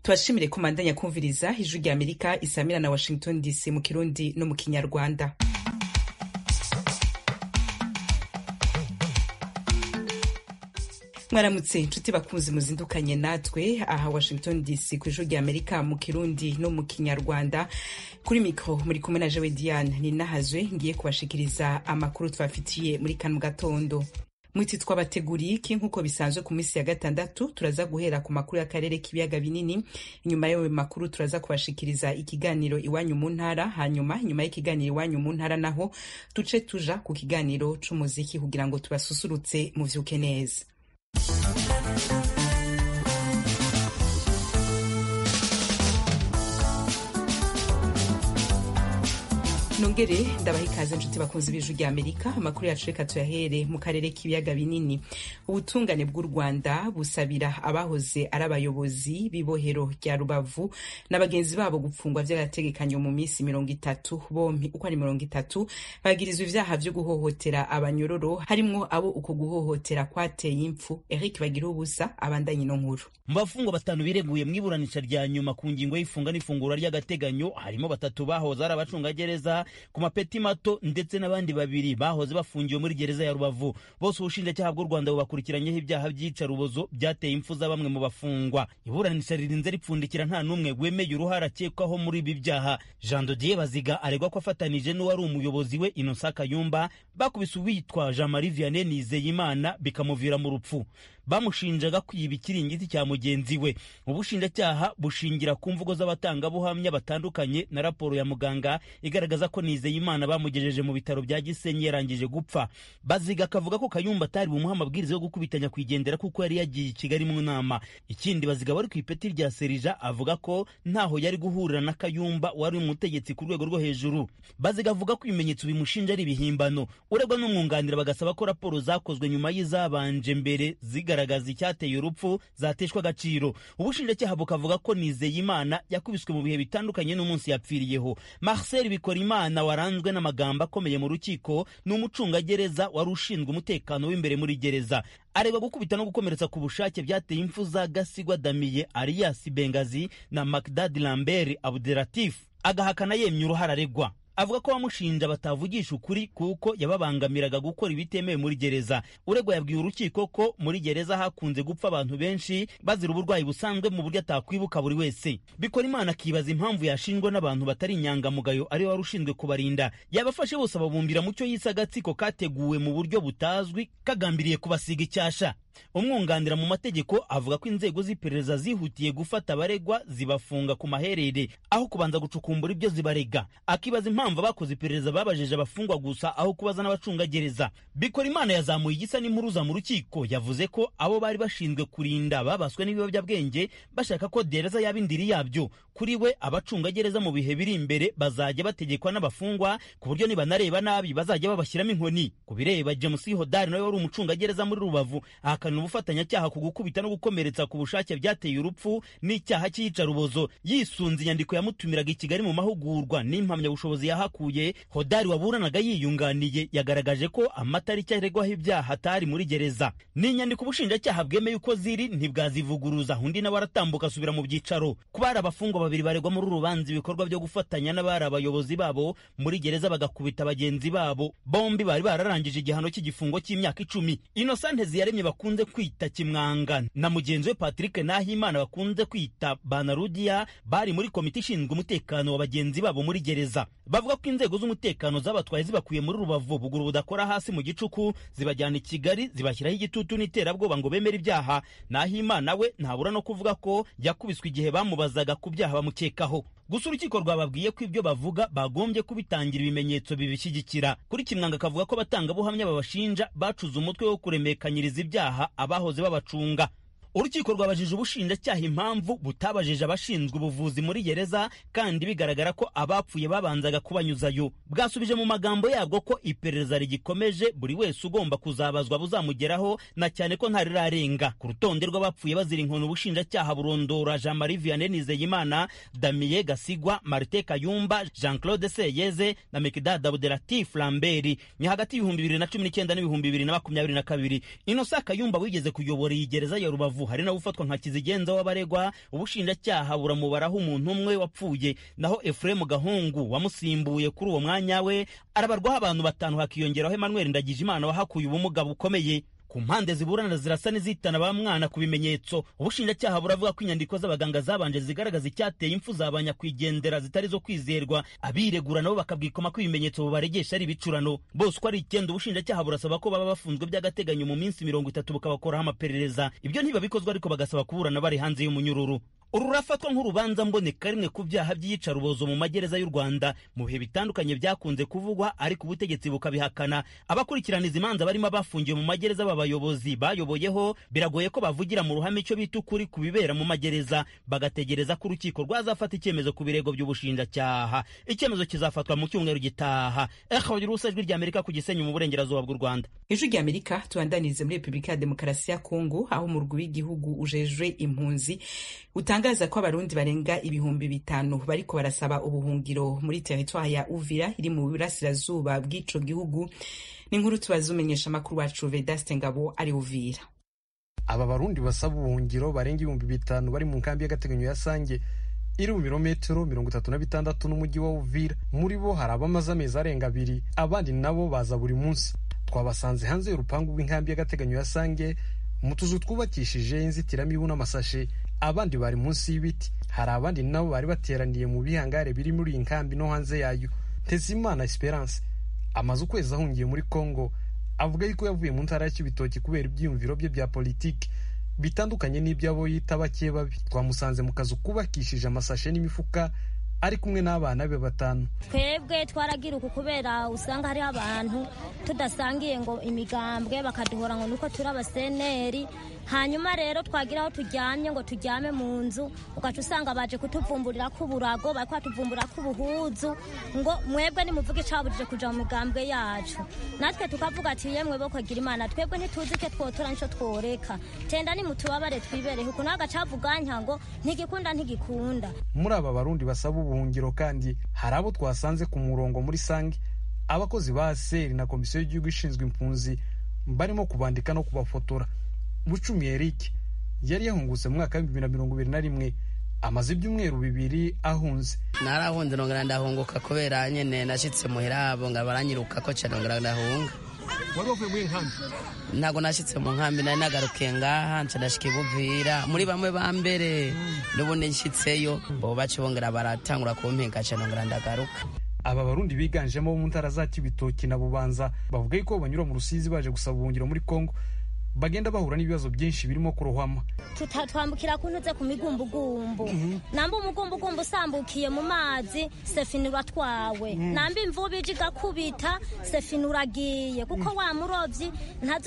tubashimire ko mandanya kumviriza ijwi rya amerika isamira na washington dc mu kirundi no mu kinyarwanda mwaramutse inshuti bakunzi muzindukanye natwe aha washington dc ku ijuru ry'amerika mu kirundi no mu kinyarwanda kuri mikoro muri kumwe na jewe diane ni nahazwe ngiye kubashikiriza amakuru tubafitiye muri kano gatondo mwiti twabateguriki nk'uko bisanzwe ku minsi ya gatandatu turaza guhera ku makuru y'akarere k'ibiyaga binini inyuma y'ayo makuru turaza kubashikiriza ikiganiro iwanyu mu ntara hanyuma inyuma y'ikiganiro iwanyu mu ntara naho tuce tuja ku kiganiro c'umuziki kugira ngo tubasusurutse muvyuke neza nongere ndabaha ikaze inshuti bakunzi b'ijwi rya amerika amakuru yacu reka tuyahere mu karere k'ibiyaga binini ubutungane bw'u rwanda busabira abahoze ari abayobozi b'ibohero rya rubavu na bagenzi babo gupfungwa by'agategekanyo mu minsi mirongo itatu bompi uko ari mirongo itatu bagirizwa ibyaha byo guhohotera abanyororo harimwo abo uko guhohotera kwateye impfu eric bagira ubusa abandanye ino nkuru mu bafungwa batanu bireguye mu iburanisha rya nyuma ku ngingo y'ifunga n'ifungura ry'agateganyo harimo batatu bahoze ari abacungagereza ku mapeti mato ndetse n'abandi babiri bahoze bafungiwe muri gereza ya rubavu bose ubushinjacyaha bw'u rwanda bubakurikiranyeho ibyaha by'iyicarubozo byateye impfu za bamwe mu bafungwa iburanisha ririnze ripfundikira nta n'umwe wemeye uruhare akekwaho muri ibi byaha jean dodier baziga aregwa ko afatanije n'uwari umuyobozi we inosa kayumba bakubise uwitwa jean marie vianney nizeyimana bikamuvira mu rupfu bamushinjaga kwiba ikiringiti cya mugenzi we ubushinjacyaha bushingira ku mvugo z'abatangabuhamya batandukanye na raporo ya muganga igaragaza ko nizeyimana bamugejeje mu bitaro bya gisenyi yarangije gupfa baziga akavuga ko kayumba atari bumuha amabwiriza yo gukubitanya kwigendera kuko yari yagiye i kigali mu nama ikindi baziga bari ku ipeti rya serija avuga ko ntaho yari guhurira na kayumba wari umutegetsi ku rwego rwo hejuru baziga avuga ko ibimenyetso bimushinja ari ibihimbano uregwa n'umwunganira bagasaba ko raporo zakozwe nyuma y'izabanje mbere ziga kugaragaza icyateye urupfu zateshwa agaciro ubushinjacyaha bukavuga ko nizeyimana yakubiswe mu bihe bitandukanye n'umunsi yapfiriyeho marcel bikorimana waranzwe n'amagambo akomeye mu rukiko ni umucungagereza wari ushinzwe umutekano w'imbere muri gereza areba gukubita no gukomeretsa ku bushake byateye impfu za gasigwa damiye ariyasi bengazi na macdad lambert abdelatif agahakana yemye uruhara aregwa avuga ko bamushinja batavugisha ukuri kuko yababangamiraga gukora ibitemewe muri gereza uregwa yabwiye urukiko ko muri gereza hakunze gupfa abantu benshi bazira uburwayi busanzwe mu buryo atakwibuka buri wese bikora imana akibaza impamvu yashinjwa n'abantu batari inyangamugayo ariwe wari ushinzwe kubarinda yabafashe bose ababumbira mu cyo yise agatsiko kateguwe mu buryo butazwi kagambiriye kubasiga icyasha umwunganira mu mategeko avuga ko inzego z'iperereza zihutiye gufata abaregwa zibafunga ku maherere aho kubanza gucukumbura ibyo zibarega akibaza impamvu abakoze iperereza babajije abafungwa gusa aho kubaza n'abacungagereza bikora imana yazamuye igisa n'impuruza mu rukiko yavuze ko abo bari bashinzwe kurinda babaswe n'ibiyobyabwenge bashaka ko dereza yaba indiri yabyo kuri we abacungagereza mu bihe biri imbere bazajya bategekwa n'abafungwa ku buryo nibanareba nabi bazajya babashyiramo inkoni ku bireba james hodari nawe wari umucungagereza muri rubavu ahakana ubufatanyacyaha ku gukubita no gukomeretsa ku bushake byateye urupfu n'icyaha cy'iyicarubozo yisunze inyandiko yamutumiraga i kigali mu mahugurwa n'impamyabushobozi yahakuye hodari waburanaga yiyunganiye yagaragaje ko amatariki aregwaho ibyaha atari muri gereza n'inyandiko ubushinjacyaha bwemeye uko ziri ntibwazivuguruza undi nawe aratambuka asubira mu byicaro ko bari abafungwa babiri baregwa muri urubanza ibikorwa byo gufatanya n'abari abayobozi babo muri gereza bagakubita bagenzi babo bombi bari bararangije igihano cy'igifungo cy'imyaka icumi inosante ziyaremye bakunze bakunze kwita kimwanga na mugenzi we patrick nahimana bakunze kwita banarudiya bari muri komite ishinzwe umutekano wa bagenzi babo muri gereza bavuga ko inzego z'umutekano zabatwaye zibakuye muri rubavu buguru budakora hasi mu gicuku zibajyana i kigali zibashyiraho igitutu n'iterabwoba ngo bemere ibyaha nahimana we ntabura no kuvuga ko yakubiswe igihe bamubazaga ku byaha bamukekaho gusa urukiko rwababwiye ko ibyo bavuga bagombye kubitangira ibimenyetso bibishyigikira kuri kimwanga akavuga ko abatangabuhamya babashinja bacuze umutwe wo kuremekanyiriza ibyaha abahoze babacunga urukiko rwabajije ubushinjacyaha impamvu butabajije abashinzwe ubuvuzi muri gereza kandi bigaragara ko abapfuye babanzaga kubanyuzayo bwasubije mu magambo yabwo ko iperereza rigikomeje buri wese ugomba kuzabazwa buzamugeraho na cyane ko ntarirarenga ku rutonde rw'abapfuye bazira inkono ubushinjacyaha burondora jean marie vianney nizeyimana damiye gasigwa marite kayumba jean claude seyeze na mekidad abdelatif lambert ni hagati y'ibihumbi bibiri na cumi n'icyenda n'ibihumbi bibiri na makumyabiri na kabiri inosa kayumba wigeze kuyobora iyi gereza ya rubavu rubavu hari nawe ufatwa nka kizigenza w'abaregwa ubushinjacyaha buramubaraho umuntu umwe wapfuye naho efuremu gahungu wamusimbuye kuri uwo mwanya we arabarwaho abantu batanu hakiyongeraho emmanuel ndagijimana wahakuye ubumuga bukomeye ku mpande ziburana zirasa n'izitana ba mwana ku bimenyetso ubushinjacyaha buravuga ko inyandiko z'abaganga zabanje zigaragaza icyateye impfu za ba nyakwigendera zitari zo kwizerwa abiregura nabo bakabwikoma ko ibimenyetso bubaregesha ari ibicurano bose uko ari icyenda ubushinjacyaha burasaba ko baba bafunzwe by'agateganyo mu minsi mirongo itatu bukabakoraho amaperereza ibyo ntibabikozwa ariko bagasaba kuburana bari hanze y'umunyururu uru rurafatwa nk'urubanza mboneka rimwe ku byaha by'iyicarubozo mu magereza y'u rwanda mu bihe bitandukanye byakunze kuvugwa ariko ubutegetsi bukabihakana abakurikiraniza imanza barimo abafungiwe mu magereza b'abayobozi bayoboyeho biragoye ko bavugira mu ruhame icyo bita ukuri ku bibera mu magereza bagategereza ko urukiko rwazafata icyemezo ku birego by'ubushinjacyaha icyemezo kizafatwa mu cyumweru gitaha eharusa ijwi ry'amerika ku gisenyi mu burengerazuba bw'u rwanda ijwi ry'amerika tubandanirize muri repubulika ya demokarasi ya kongo aho umurwi w'igihugu ujejwe impunzi utanga itangaza ko abarundi barenga ibihumbi bitanu bariko barasaba ubuhungiro muri teritwari ya uvira iri mu burasirazuba bw'ico gihugu ni nkuru tubaza umenyesha amakuru wacu vedaste ngabo ari uvira aba barundi basaba ubuhungiro barenga ibihumbi bitanu bari mu nkambi y'agateganyo ya sange iri mu birometero mirongo itatu na bitandatu n'umujyi wa uvira muri bo hari abamaze amezi arenga abiri abandi nabo baza buri munsi twabasanze hanze y'urupangu rw'inkambi y'agateganyo ya sange mu tuzu twubakishije inzitiramibu n'amasashe abandi bari munsi y'ibiti hari abandi nabo bari bateraniye mu bihangare biri muri iyi nkambi no hanze yayo ntezimana esperance amaze ukwezi ahungiye muri congo avuga yuko yavuye mu ntara ya kibitoki kubera ibyiyumviro bye bya politiki bitandukanye n'iby'abo yita bake babi twamusanze mu kazu kubakishije amasashe n'imifuka ari kumwe n'abana be batanu twebwe twaragira uku kubera usanga hariho abantu tudasangiye ngo imigambwe bakaduhora ngo nuko turi abaseneri hanyuma rero twagira aho turyamye ngo turyame mu nzu ugaca usanga baje kutuvumburira ko uburago bari kwatuvumbura ko ubuhuzu ngo mwebwe nimuvuge icabujije kuja mu migambwe yacu natwe tukavuga ati yemwe bo kwagira imana twebwe ntituzi icyo twotora nico tworeka tenda nimutubabare twibereho ukuntu hagacavuganya ngo ntigikunda ntigikunda muri aba barundi basaba ubuhungiro kandi hari abo twasanze ku murongo muri sange abakozi ba seri na komisiyo y'igihugu ishinzwe impunzi barimo kubandika no kubafotora bucumi eric yari yahungutse mu mwaka w'ibihumbi bibiri na mirongo ibiri na rimwe amaze ibyumweru bibiri ahunze narahunze ndongera ndahunguka kubera nyine nashyitse muhira abo ngo baranyiruka ko cyane ndongera ndahunga wari wavuye muri nkambi ntabwo nashyitse mu nkambi nari nagarukiye ngaha nca ndashika ibuvira muri bamwe ba mbere n'ubundi nshyitseyo bo baca bongera baratangura kumpinga cyane ndongera ndagaruka aba barundi biganjemo bo mu ntara za kibitoki na bubanza bavuga yuko banyura mu rusizi baje gusaba ubuhungiro muri kongo bagenda bahura n'ibibazo byinshi birimo kurohama twambukira ku ntuze ku migumbugumbu namba umugumbugumbu usambukiye mu mazi sefini uratwawe namba imvubu ije igakubita sefini uragiye kuko wa murobyi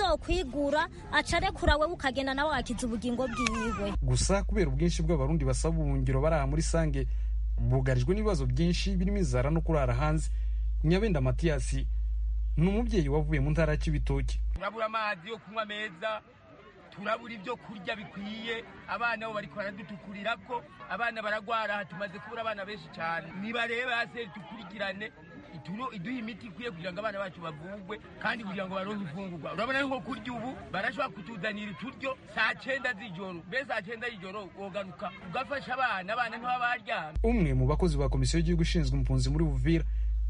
ntazokwigura acarekura we ukagenda nawe wakiza ubugingo bwiwe gusa kubera ubwinshi bw'abarundi basaba ubuhungiro bari aha muri sange bugarijwe n'ibibazo byinshi birimo inzara no kurara hanze nyabenda matiyasi ni umubyeyi wavuye mu ntara ya kibitoki turabura amazi yo kunywa meza turabura ibyo kurya bikwiye abana bo bari baradutukurira ko abana baragwara aha tumaze kubura abana benshi cyane nibarebe hasi dukurikirane iduha imiti ikwiye kugira ngo abana bacu bavugwe kandi kugira ngo baronke imfungurwa urabona nko kurya ubu barashobora kutuzanira uturyo saa cyenda z'ijoro mbese saa cyenda y'ijoro wogaruka ugafasha abana abana nk'aba baryamye umwe mu bakozi ba komisiyo y'igihugu ishinzwe impunzi muri buvira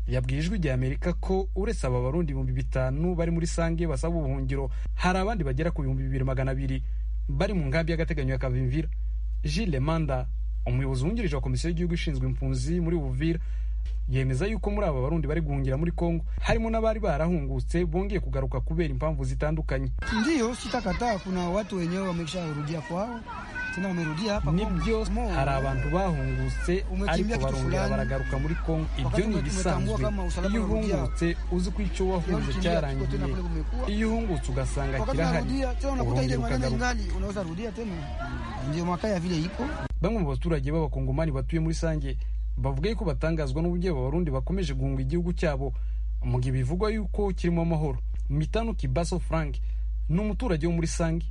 yabwiye ijwi rya amerika ko uretse aba barundi ibihumbi bitanu bari muri sange basaba ubuhungiro hari abandi bagera ku bihumbi bibiri magana abiri bari mu nkambi y'agateganyo ya kavimvira jile manda umuyobozi wungirije wa komisiyo y'igihugu ishinzwe impunzi muri buvira yemeza yuko muri aba barundi bari guhungira muri kongo harimo n'abari barahungutse bongeye kugaruka kubera impamvu zitandukanye ndiyo sitakataa kuna watu wenyewe wamesharudia kwao nibyo hari abantu bahungutse ariko barongera baragaruka muri kongo ibyo ni ibisanzwe iyo uhungutse uzi ko icyo wahunze cyarangiye iyo uhungutse ugasanga kirahari urongera ukagaruka bamwe mu baturage b'abakongomani batuye muri sange bavuga yuko batangazwa n'uburyo abarundi bakomeje guhunga igihugu cyabo mu gihe bivugwa yuko kirimo amahoro mitano kibaso frank ni umuturage wo muri sange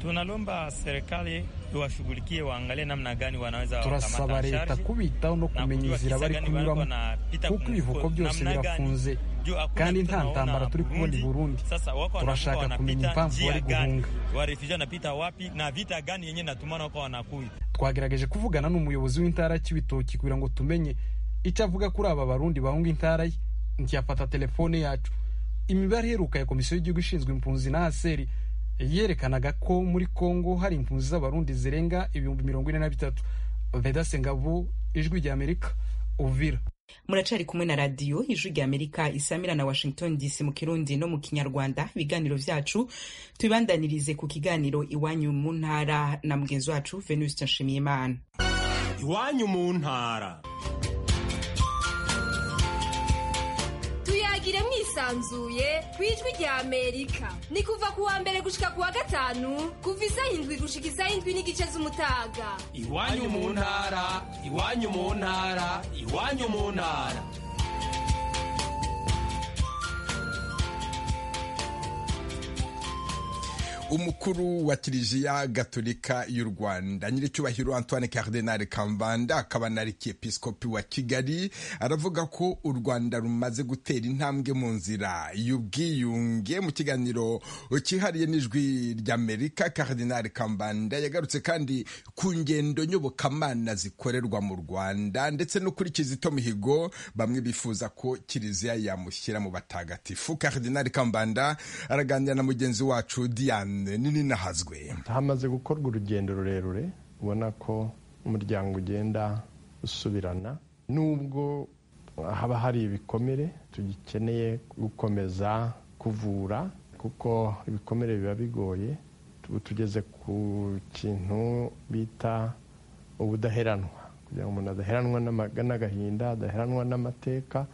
tunalomba serikali tuwashughulikie, waangalie namna gani wanaweza turasaba wakamata leta charge kubitaho no na kumenya kujua inzira kisa bari gani bariko kunyuramo wanapita kuko mu ibivuko mfuko, byose namna gani birafunze juu hakuna kandi kitu nta tunaona ntambara turi kubona i Burundi. Sasa wako Turashaka wanavuka kumenya wanapita impamvu njia bari gani, guhunga. warefuge wanapita wapi na vita gani yenye natumana wako wanakuya twagerageje kuvugana n'umuyobozi w'intara ya cy'ibitoki kugira ngo tumenye icyo avuga kuri aba barundi bahunga intara ye ntiyafata telefone yacu imibare iheruka ya komisiyo y'igihugu ishinzwe impunzi na aseri yerekanaga ko muri kongo hari impunzi z'abarundi zirenga ibihumbi mirongo ine na bitatu vedase ngabo ijwi ry'amerika uvira muracari kumwe na radiyo ijwi rya amerika isamira na washington dc mu kirundi no mu kinyarwanda ibiganiro vyacu tubibandanirize ku kiganiro iwanyu mu ntara na mugenzi wacu venuste nshimiyimana iwanyu mu ntara tuyagire mwisanzuye ku ijwi rya amerika ni kuva ku wa mbere gushika ku wa gatanu kuva isaha indwi gushika isaha indwi n'igice z'umutaga iwanyu mu ntara iwanyu mu ntara iwanyu mu ntara umukuru wa kiliziya gatolika y'u rwanda nyiricyubahiro antoine cardinal kambanda akaba na arikiepiskopi wa kigali aravuga ko u rwanda rumaze gutera intambwe mu nzira y'ubwiyunge mu kiganiro cyihariye n'ijwi ry'amerika cardinal kambanda yagarutse kandi ku ngendo nyobokamana zikorerwa mu rwanda ndetse no kuri kizito mihigo bamwe bifuza ko kiliziya yamushyira mu batagatifu cardinal kambanda araganira na mugenzi wacu diane nini nahazwe hamaze gukorwa urugendo rurerure ubona ko umuryango ugenda usubirana nubwo haba hari ibikomere tugikeneye gukomeza kuvura kuko ibikomere biba bigoye tuba tugeze ku kintu bita ubudaheranwa kugira ngo umuntu adaheranwa n'amaga- n'agahinda adaheranwa n'amateka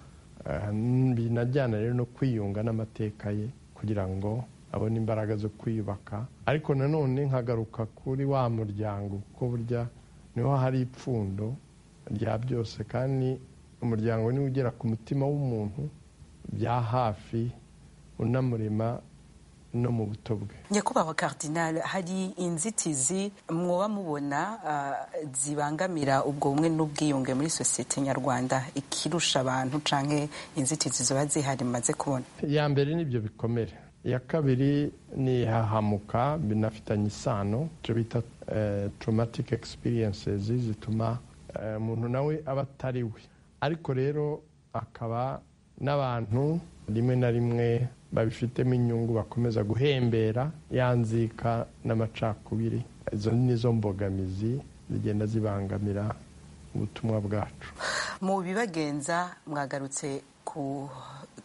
eh, binajyana rero no kwiyunga n'amateka ye kugira ngo abone imbaraga zo kwiyubaka ariko nanone nkagaruka kuri wa muryango kuko burya niho hari ipfundo rya byose kandi umuryango niwo ugera ku mutima w'umuntu bya hafi unamurema no mu buto bwe nyakubahwa karidinali hari inzitizi mwoba mubona ah, zibangamira ubwo bumwe n'ubwiyunge muri sosiyete nyarwanda ikirusha abantu canke inzitizi ziba zihari maze kubona iya mbere ni ibyo bikomere iya kabiri ni ihahamuka binafitanye isano icyo bita traumatic experiences zituma eh, umuntu nawe aba atari we ariko rero akaba n'abantu rimwe na rimwe babifitemo inyungu bakomeza guhembera ya nzika n'amacakubiri izo nizo mbogamizi zigenda zibangamira ubutumwa bwacu mu bibagenza mwagarutse ku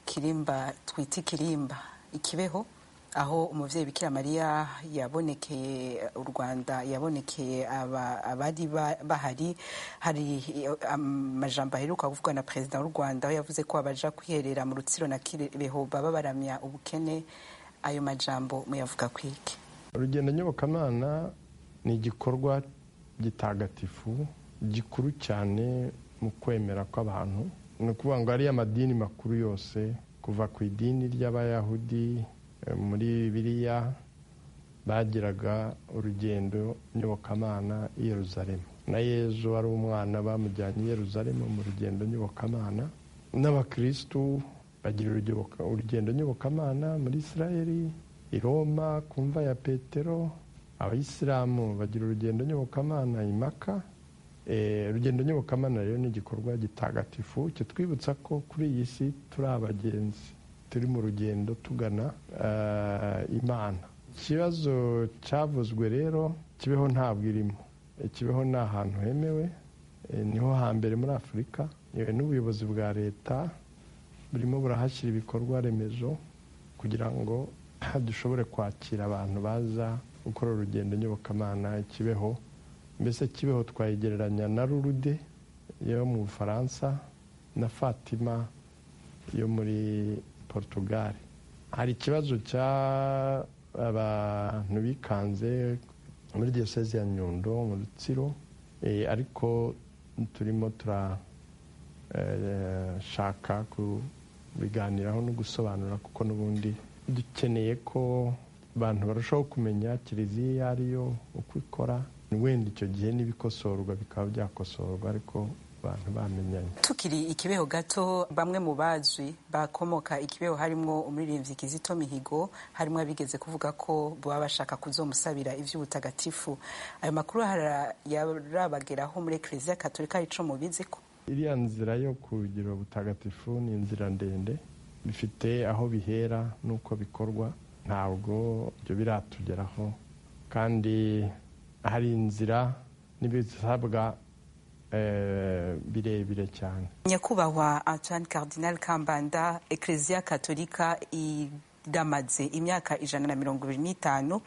kirimba twita ikirimba ikibeho aho umubyeyi bikira mariya yabonekeye u rwanda yabonekeye aba- abari ba- bahari hari eh, amajambo aheruka kuvugwa na perezida w'u rwanda aho yavuze ko abaja kwiherera mu rutsiro na kibeho baba baramya ubukene ayo majambo muyavuga kwiki urugendo nyobokamana ni igikorwa gitagatifu gikuru cyane mu kwemera kw'abantu ni ukuvuga ngo ariyo amadini makuru yose kuva ku idini ry'abayahudi eh, muri bibiliya bagiraga urugendo nyobokamana i yeruzalemu na yezu wari umwana bamujyanye i yeruzalemu mu rugendo nyobokamana n'abakirisitu bagira urugendo- urugendo nyobokamana muri isirayeli i roma ku mva ya petero abayisilamu bagira urugendo nyobokamana i maka Eh, urugendo nyobokamana rero ni igikorwa gitagatifu kitwibutsa ko kuri iyi si turi abagenzi turi mu rugendo tugana eh, imana ikibazo cyavuzwe rero kibeho ntabwo irimo Eh, kibeho ni ahantu hemewe Eh, niho hambere muri afurika yewe n'ubuyobozi bwa leta burimo burahashyira ibikorwa remezo kugira ngo dushobore kwakira abantu baza gukora urugendo nyobokamana kibeho mbese kibeho twayigereranya na rurude yo mu bufaransa na fatima yo muri portugal hari ikibazo cy'abantu bikanze muri diyoseze ya nyundo mu rutsiro eh, ariko turimo tura eh, shaka kubiganiraho no gusobanura kuko n'ubundi dukeneye ko abantu barushaho kumenya kiliziya iyo ari yo uko ikora wenda icyo gihe n'ibikosorwa bikaba byakosorwa ariko abantu bamenyanye tukiri ikibeho gato bamwe mu bazwi bakomoka ikibeho harimo umuririmbyi kizito mihigo harimo abigeze kuvuga ko baba bashaka kuzomusabira iby'ubutagatifu ayo makuru yarabageraho muri ekereziya katolika ico mubizi ko iriya nzira yo kugira ubutagatifu ni inzira ndende bifite aho bihera n'uko bikorwa ntabwo ibyo biratugeraho kandi hari inzira n'ibisabwa birebire cyane nyakubahwa antoine cardinal kambanda ekereziya katolika iramaze imyaka ijana na mirongo ibiri n'itanu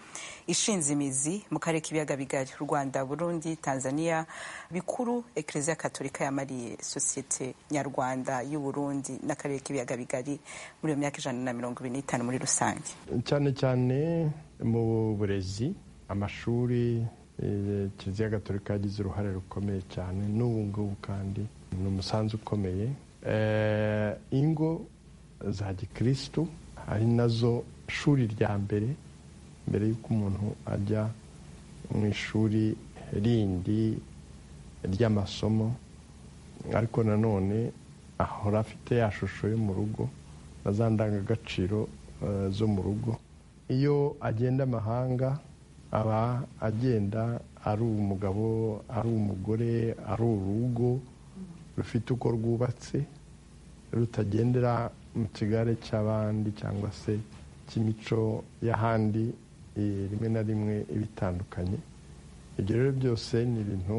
ishinze imizi mu karere k'ibiyaga bigari rwanda burundi tanzania bikuru ekereziya katolika yamariye sosiyete nyarwanda y'uburundi n'akarere k'ibiyaga bigari muri iyo myaka ijana na mirongo ibiri n'itanu muri rusange cyane cyane mu burezi amashuri kiliziya gatolika yagize uruhare rukomeye cyane n'ubu ngubu kandi ni umusanzu ukomeye ingo za gikirisitu ari nazo shuri rya mbere mbere y'uko umuntu ajya mu ishuri rindi ry'amasomo ariko nanone ahora afite ya shusho yo mu rugo na za ndangagaciro zo mu rugo iyo agenda amahanga aba agenda ari umugabo ari umugore ari urugo rufite uko rwubatse rutagendera mu kigare cy'abandi cyangwa se cy'imico y'ahandi rimwe na rimwe ibitandukanye ibyo rero byose ni ibintu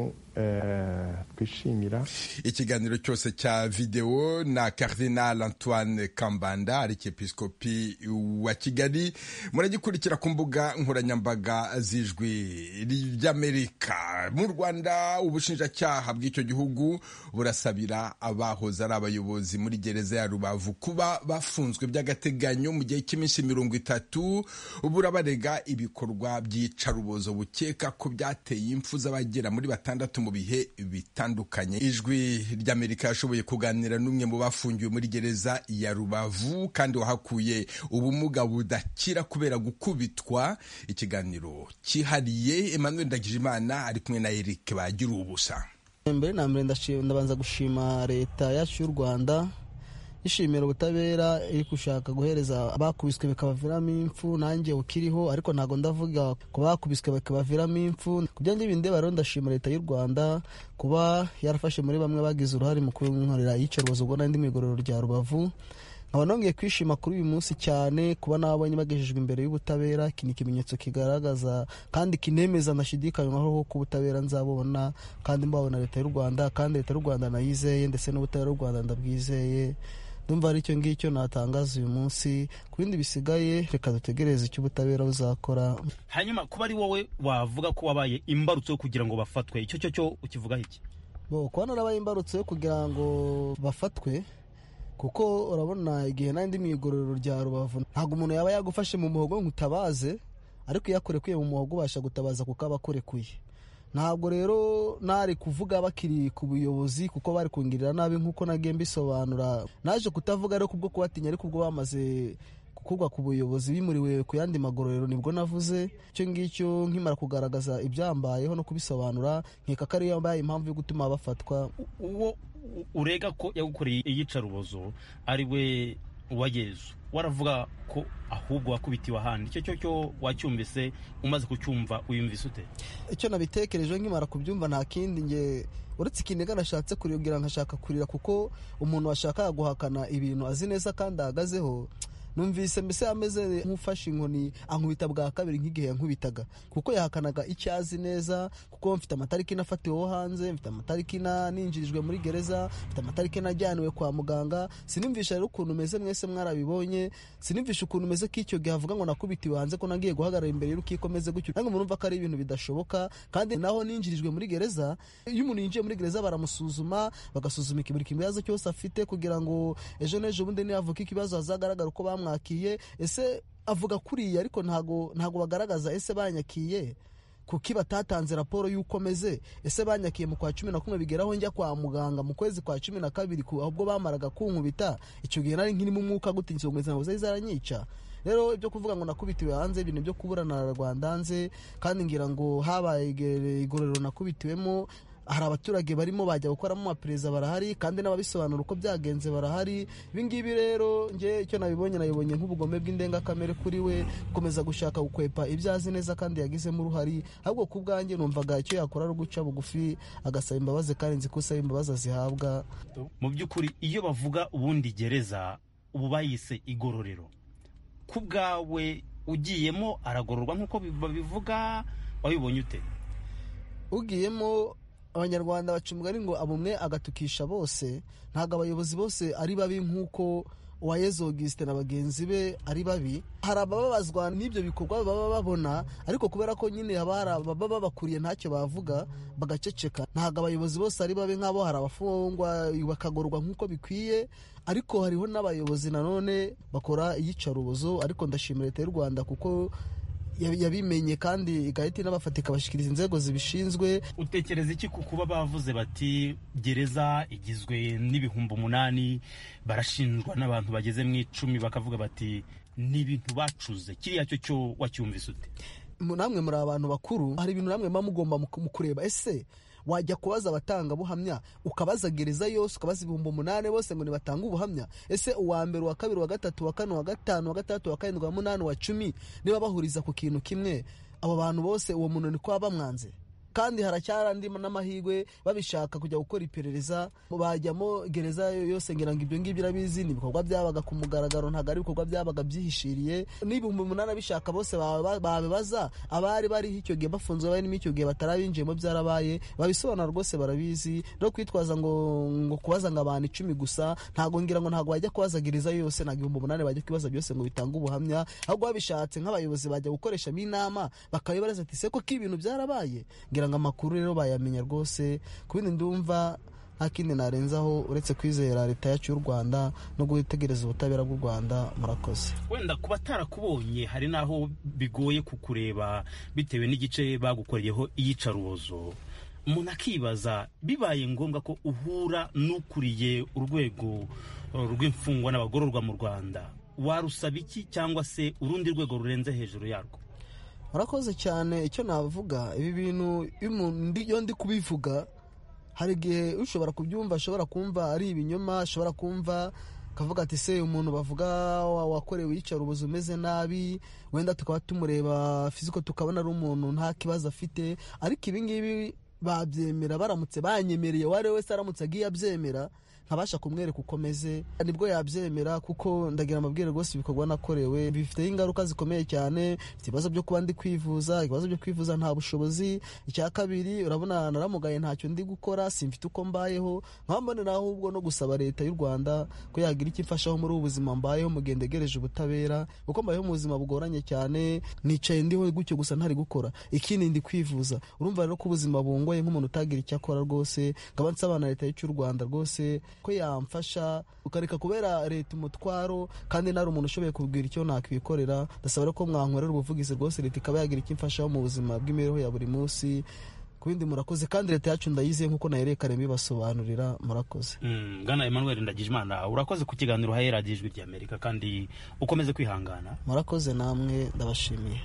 twishimira ikiganiro cyose cya videwo na Cardinal antoine kambanda ari episkopi wa kigali muragikurikira ku mbuga nkoranyambaga z'ijwi ry'amerika mu rwanda ubushinjacyaha bw'icyo gihugu burasabira abahoze ari abayobozi muri gereza ya rubavu kuba bafunzwe by'agateganyo mu gihe cy'iminsi mirongo itatu burabarega ibikorwa by'iyicarubozo bukeka ko byateye impfu z'abagera muri batandatu mu bihe bitandukanye ijwi ry'amerika yashoboye kuganira n'umwe mu bafungiwe muri gereza ya rubavu kandi wahakuye ubumuga budakira kubera gukubitwa ikiganiro cyihariye emmanuel ndagijimana ari kumwe na eric bagira ubusa mbere na mbere ndabanza gushima leta yacu y'u rwanda yishimira ubutabera iri gushaka guhereza bakubiswe bikabaviramo impfu nanjye ukiriho ariko ntabwo ndavuga ku bakubiswe bikabaviramo impfu ku byanjye bindeba rero ndashima leta y'u rwanda kuba yarafashe muri bamwe bagize uruhare mu kunkorera iyicarubozo ubwo ndi mu igororero rya rubavu nkaba nongeye kwishima kuri uyu munsi cyane kuba nabonye bagejejwe imbere y'ubutabera iki ni ikimenyetso kigaragaza kandi kinemeza ndashidikanywaho ko ubutabera nzabubona kandi mbabona leta y'u rwanda kandi leta y'u rwanda nayizeye ndetse n'ubutabera bw'u rwanda ndabwizeye ndumva ari icyo ngicyo natangaza uyu munsi ku bindi bisigaye reka dutegereze icyo ubutabera buzakora hanyuma kuba ari wowe wavuga ko wabaye imbarutso yo kugira ngo bafatwe icyo cyo cyo ukivugaho iki bo kuba narabaye imbarutso yo kugira ngo bafatwe kuko urabona igihe nandi mu igororero rya rubavu ntabwo umuntu yaba yagufashe mu muhogo ngo utabaze ariko iyo akurekuye mu muhogo ubasha gutabaza kuko aba akurekuye ntabwo rero nari kuvuga bakiri ku buyobozi kuko bari kungirira nabi nk'uko nagiye mbisobanura naje kutavuga ariko kubwo kubatinya ariko ubwo bamaze gukugwa ku buyobozi bimuriwe ku yandi magororero nibwo navuze icyo ngicyo nkimara kugaragaza ibyambayeho no kubisobanura nkeka ko ariyo yambaye impamvu yo gutuma bafatwa uwo urega ko yagukoreye iyicarubozo ari we uwa yezu waravuga ko ahubwo wakubitiwe ahandi icyo cyo cyo wacyumvise umaze kucyumva uyumvise ute icyo nabitekerejeho nkimara kubyumva nta kindi nge uretse ikiniga nashatse kugira nkashaka kurira kuko umuntu washakaga guhakana ibintu azi neza kandi ahagazeho numvise mbese ameze nk'ufashe inkoni ankubita bwa kabiri nk'igihe yankubitaga kuko yahakanaga icyo azi neza kuko mfite amatariki nafatiweho hanze mfite amatariki ninjirijwe muri gereza mfite amatariki najyaniwe kwa muganga sinumvisha rero ukuntu umeze mwese mwarabibonye sinumvisha ukuntu umeze ko icyo gihe avuga ngo nakubitiwe hanze ko nagiye guhagarara imbere y'urukiko meze gutyo nange murumva ko ari ibintu bidashoboka kandi naho ninjirijwe muri gereza iyo umuntu yinjiye muri gereza baramusuzuma bagasuzuma buri kibazo cyose afite kugira ngo ejo n'ejo bundi niyavuka ikibazo hazagaragara uko bamu bamwakiye ese avuga kuriya ariko ntago ntago bagaragaza ese banyakiye kuki batatanze raporo y'uko meze ese banyakiye mu kwa cumi na kumwe bigeraho njya kwa muganga mu kwezi kwa cumi na kabiri ahubwo bamaraga kunkubita icyo gihe nari nkirimo umwuka gute ngize ngo izangiza aranyica rero ibyo kuvuga ngo nakubitiwe hanze ibintu byo kuburana rwanda hanze kandi ngira ngo habaye igororero nakubitiwemo hari abaturage barimo bajya gukoramo amapereza barahari kandi n'ababisobanura uko byagenze barahari ibingibi rero nge icyo nabibonye nabibonye nk'ubugome bw'indengakamere kuri we gukomeza gushaka gukwepa ibyo azi neza kandi yagizemo uruhari ahubwo ku bwanjye numvaga icyo yakora ari uguca bugufi agasaba imbabazi kandi nzi ko usaba imbabazi azihabwa mu by'ukuri iyo bavuga ubundi gereza ubu bayise igororero ku bwawe ugiyemo aragororwa nk'uko babivuga wabibonye ute ugiyemo abanyarwanda baca umugani ngo abumwe agatukisha bose ntabwo abayobozi bose ari babi nk'uko uwa yezo gisite na bagenzi be ari babi hari abababazwa n'ibyo bikorwa baba babona ariko kubera ko nyine haba hari ababa babakuriye ntacyo bavuga bagaceceka ntabwo abayobozi bose ari babi nk'abo hari abafungwa bakagorwa nk'uko bikwiye ariko hariho n'abayobozi nanone bakora iyicarubozo ariko ndashimira leta y'u rwanda kuko yabimenye kandi igahita inabafata ikabashyikiriza inzego zibishinzwe utekereza iki ku kuba bavuze bati gereza igizwe n'ibihumbi umunani barashinjwa n'abantu bageze mu icumi bakavuga bati ni ibintu bacuze kiriya cyo cyo wacyumvise ute namwe muri abantu bakuru hari ibintu namwe muba mugomba mu kureba ese wajya kubaza abatangabuhamya ukabaza gereza yose ukabaza ibihumbi umunani bose ngo nibatanga ubuhamya ese uwa mbere uwa kabiri uwa gatatu uwa kane uwa gatanu uwa gatandatu uwa karindwi uwa munani uwa cumi niba bahuriza ku kintu kimwe abo bantu bose uwo muntu ni kuba bamwanze kandi haracyari andi n'amahirwe babishaka kujya gukora iperereza bajyamo gereza yose ngira ngo ibyo ngibyo irabizi ni ibikorwa byabaga ku mugaragaro ntabwo ari ibikorwa byabaga byihishiriye n'ibihumbi umunani abishaka bose babibaza abari bariho icyo gihe bafunzwe barimo icyo gihe batarabinjiyemo byarabaye babisobanura rwose barabizi no kwitwaza ngo ngo kubaza ngo abantu icumi gusa ntabwo ngira ngo ntabwo wajya kubaza gereza yose ntabwo ibihumbi umunani bajya kubaza byose ngo bitange ubuhamya ahubwo babishatse nk'abayobozi bajya gukoreshamo inama bakabibaza ati se koko ibintu byarabaye kugira amakuru rero bayamenya rwose ku bindi ndumva nta kindi narenzaho uretse kwizera leta yacu y'u rwanda no gutegereza ubutabera bw'u rwanda murakoze wenda kuba atarakubonye hari n'aho bigoye kukureba bitewe n'igice bagukoreyeho iyicarubozo umuntu akibaza bibaye ngombwa ko uhura n'ukuriye urwego rw'imfungwa n'abagororwa mu rwanda warusaba iki cyangwa se urundi rwego rurenze hejuru yarwo murakoze cyane icyo navuga ibi bintu iyo ndi kubivuga hari igihe ushobora kubyumva ashobora kumva ari ibinyoma ashobora kumva akavuga ati se umuntu bavuga wakorewe yicara ubuzi umeze nabi wenda tukaba tumureba fiziko tukabona ari umuntu nta kibazo afite ariko ibingibi babyemera baramutse banyemereye uwo ari we wese aramutse agiye abyemera nkabasha kumwereka uko ameze nibwo yabyemera kuko ndagira amabwire rwose ibikorwa nakorewe bifiteho ingaruka zikomeye cyane bifite ibibazo byo kuba ndi kwivuza ibibazo byo kwivuza nta bushobozi icya kabiri urabona naramugaye ntacyo ndi gukora simfite uko mbayeho nkabambonera ahubwo no gusaba leta y'u rwanda ko yagira icyo imfashaho muri ubu buzima mbayeho mu gihe ndegereje ubutabera kuko mbayeho mu buzima bugoranye cyane nicaye ndiho gutyo gusa ntari gukora ikindi ndi kwivuza urumva rero ko ubuzima bungoye nk'umuntu utagira icyo akora rwose nkaba nsabana leta y'u rwanda rwose ko yamfasha ukareka kubera leta umutwaro kandi nari umuntu ushoboye kubwira icyo nakwikorera ndasaba ko mwankorera ubuvugizi rwose leta ikaba yagira icyo imfashaho mu buzima bw'imibereho ya buri munsi ku bindi murakoze kandi leta yacu ndayiziye nk'uko nayo karembe ibasobanurira murakoze bwana emmanuel ndagijimana urakoze ku kiganiro hahera ijwi ry'amerika kandi ukomeze kwihangana murakoze namwe ndabashimiye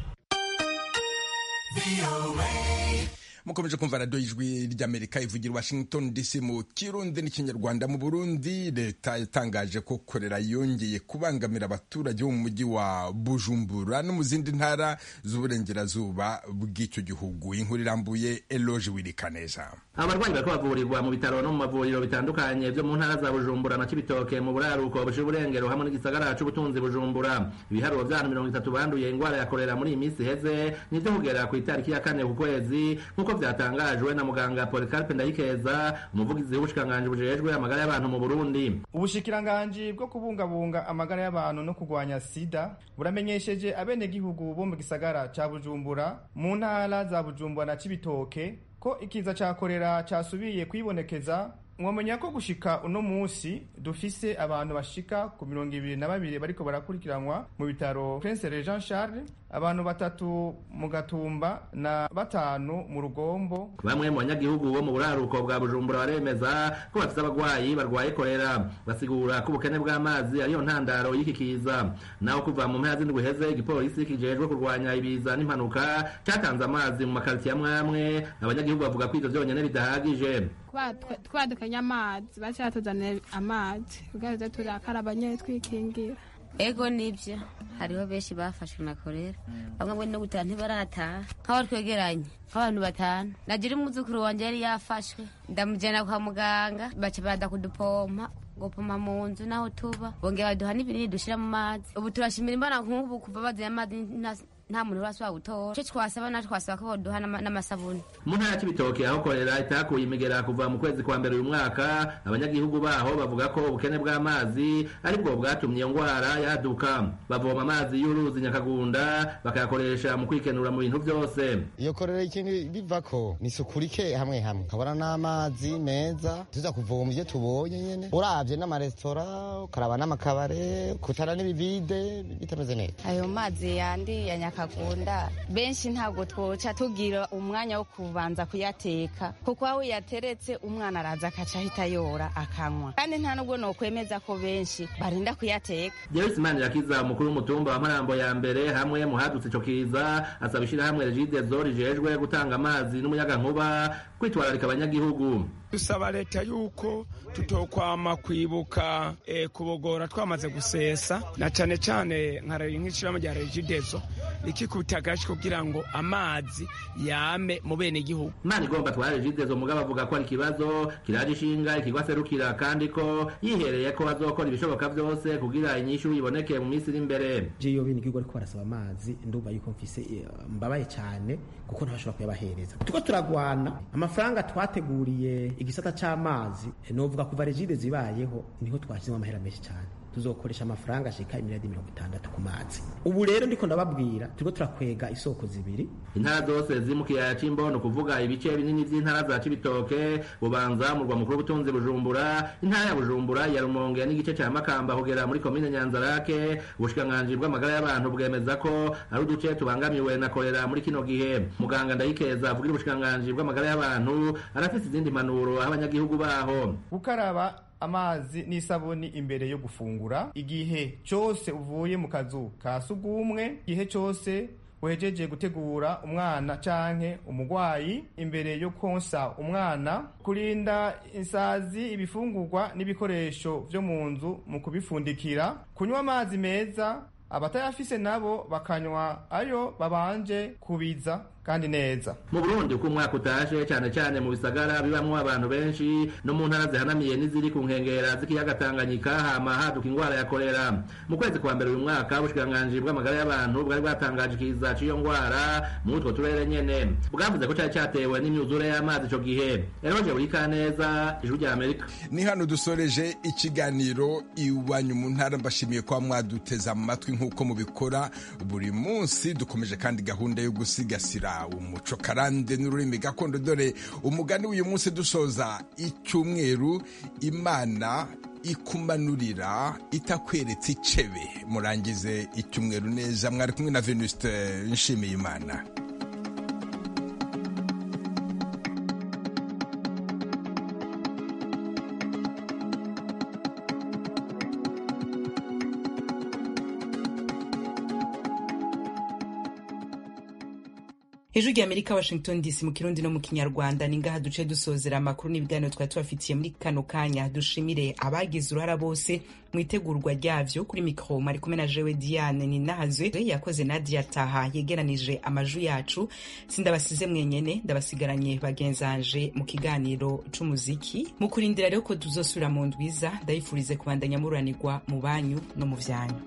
mukomeje kumva radiyo ijwi ry'amerika ivugira washington dc mu kirundi n'ikinyarwanda mu burundi leta yatangaje ko korera yongeye kubangamira abaturage bo mu mujyi wa bujumbura no mu zindi ntara z'uburengerazuba bw'icyo gihugu inkuru irambuye eloge wirikaneza abarwayi bariko bavurirwa mu bitaro no mu mavuriro bitandukanye byo mu ntara za bujumbura na cibitoke mu buraruko bushira uburengero hamwe n'igisagara c'ubutunzi bujumbura ibiharuro vy'abantu mirongo itatu banduye ingwara ya korera muri iyi minsi iheze nivyo kugera kw'itariki ya kane ku kwezi nk'uko vyatangajwe na muganga Polycarpe Ndayikeza umuvugizi w'ubushikanganje bujejwe amagara y'abantu mu Burundi ubushikiranganje bwo kubungabunga amagara y'abantu no kurwanya sida buramenyesheje abenegihugu bo mu gisagara ca Bujumbura mu ntara za Bujumbura na Cibitoke ko ikiza ca korera casubiye kwibonekeza mwamenya ko gushika uno musi dufise abantu bashika ku mirongo ibiri na babiri bariko barakurikiranwa mu bitaro Prince Regent Charles abantu batatu mu gatumba na batanu mu rugombo bamwe mu banyagihugu bo mu buraruko bwa bujumbura baremeza ko bafite abagwayi barwaye korera basigura ko ubukene bw'amazi ariyo ntandaro y'iki kiza naho kuva mu mpera z'indwi heze igipolisi kijejwe kurwanya ibiza n'impanuka cyatanze amazi mu makaritsiye amwe amwe abanyagihugu bavuga ko ivyo vyonyene bidahagije twadukanye amazi baca batuzanira amazi tugaze turakaraba nyene twikingira ego nibyo hariho benshi bafashwe na korera bamwe bwe no gutaha ntibarataha nk'abari twegeranye nk'abantu batanu nagira umwuzukuru wanjye yari yafashwe ndamujyana kwa muganga baca bada kudupompa gupoma mu nzu n'aho tuba bongera baduha n'ibinini dushyira mu mazi ubu turashimira imbaraga nk'ubu kuva bazanye amazi nta- nta muntu urasaba gutora icyo twasaba nacu twasaba ko baduha n'ama- n'amasabuni mu ntara ya kibitoke aho korera itakuye imigera kuva mu kwezi kwa mbere uyu mwaka abanyagihugu baho bavuga ko ubukene bw'amazi aribwo bwatumye iyo ngwara yaduka bavoma amazi y'uruzi nyakagunda bakayakoresha mu kwikenura mu bintu byose iyo korera ikintu biva ko ni isuku rike hamwe hamwe kabona n'amazi meza tuza kuvoma ibyo tubonye nyine urabye n'amaresitora ukaraba n'amakabare kutara n'ibivide bitameze neza ayo mazi yandi ya nyakagunda benshi ntabwo twoca tugira umwanya wo kubanza kuyateka kuko aho yateretse umwana araza akaca ahita yora akanywa kandi nta nubwo nokwemeza ko benshi barinda kuyateka Joyce Manirakiza umukuru w'umutumba wa Marambo ya mbere hamwe mu hadutse ico kiza asaba ishyirahamwe Regide Zori rijejwe gutanga amazi n'umuyagankuba kwitwararika abanyagihugu dusaba leta yuko tutokwama kwibuka eh, kubogora twamaze gusesa na cane cane nka re- nk'ishirahamwe rya regidezo rikikubita agashi kugira ngo amazi yame mu bene igihugu Imana igomba twara Regidezo mugabo avuga ko ari ikibazo kiraje ishinga ikigwa serukira kandi ko yihereye ko azokora ibishoboka byose kugira inyishu iboneke mu minsi iri imbere je yo bene igihugu ariko barasaba amazi ndumva yuko mfise eh, mbabaye cyane kuko ntashobora kuyabahereza turiko turagwana amafaranga twateguriye igisata c'amazi eh, novuga kuva regide zibayeho niho twashyizemo amahera menshi cyane tuzokoresha amafaranga ashika imiriyadi mirongo itandatu ku mazi ubu rero ndiko ndababwira turiko turakwega isoko zibiri intara zose ziri mu kiyaya c'imbono kuvuga ibice binini vy'intara za cibitoke bubanza murwa mukuru w'ubutunzi bujumbura intara ya bujumbura ya rumonge n'igice ca makamba kugera muri komine nyanzarake ubushikiranganji bw'amagara y'abantu bwemeza ko ari uduce tubangamiwe na korera muri kino gihe muganga ndayikeza avugira ubushikiranganji bw'amagara y'abantu arafise izindi mpanuro aho abanyagihugu baho gukaraba amazi n'isabuni imbere yo gufungura igihe cyose uvuye mu kazu ka sugumwe igihe cyose wejeje gutegura umwana canke umugwayi imbere yo konsa umwana kurinda insazi ibifungurwa n'ibikoresho vyo mu nzu mu kubifundikira kunywa amazi meza abatayafise nabo bakanywa ayo babanje kubiza kandi neza mu burundi uko umwaka utashe cyane cyane mu bisagara bibamwo abantu benshi no mu ntara zihanamiye n'iziri ku nkengera z'ikiyaga tanganyika hama haduka ingwara ya korera mu kwezi kwa mbere uyu mwaka ubushikiranganji bw'amagara y'abantu bwari bwatangaje ikiza c'iyo ngwara muri utwo turere nyene bwavuze ko cari catewe n'imyuzure y'amazi ico gihe eroje burikaneza ijwi rya amerika ni hano dusoreje ikiganiro iwanyu mu ntara mbashimiye kuba mwaduteze amatwi nk'uko mubikora buri munsi dukomeje kandi gahunda yo gusigasira umuco karande n'ururimi gakondo dore umugani w'uyu munsi dusoza icyumweru imana ikumanurira itakweretse icebe murangize icyumweru neza mwari kumwe na venuste nshimiye imana ijwi rya amerika washington dc mu kirundi no mu kinyarwanda ni ngaha duce dusozera amakuru n'ibiganiro twari tubafitiye muri kano kanya dushimire abagize uruhara bose mu itegurwa ryavyo kuri mikoro mari kumwe na jewe diane ninahazwe yakoze nadia taha yegeranije amaju yacu sindabasize mwenyene ndabasigaranye bagenzanje mu kiganiro c'umuziki mu kurindira rero ko tuzosubira mu ndwiza ndayifurize kubandanya mururanirwa mu banyu no mu vyanyu